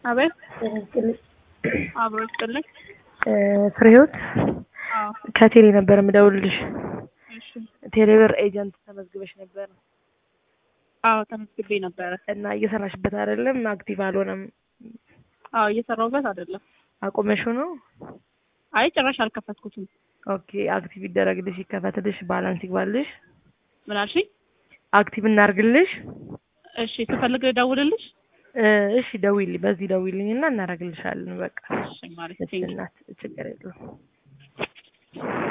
አቤት አብሮ ይስጥልኝ። ፍሬህይወት አዎ ከቴሌ ነበር የምደውልልሽ። እሺ ቴሌብር ኤጀንት ተመዝግበሽ ነበር አዎ ተመዝግቤ ነበረ። እና እየሰራሽበት አይደለም፣ አክቲቭ አልሆነም። አዎ እየሰራሁበት አይደለም። አቁመሽው ነው? አይ ጭራሽ አልከፈትኩትም። ኦኬ አክቲቭ ይደረግልሽ፣ ይከፈትልሽ፣ ባላንስ ይግባልሽ። ምን አልሽኝ? አክቲቭ እናርግልሽ። እሺ ስፈልግ ደውልልሽ። እ እሺ ደውይልኝ፣ በዚህ ደውይልኝ እና እናደርግልሻለን። በቃ እሺ ማለት እሺ እናት ችግር የለውም።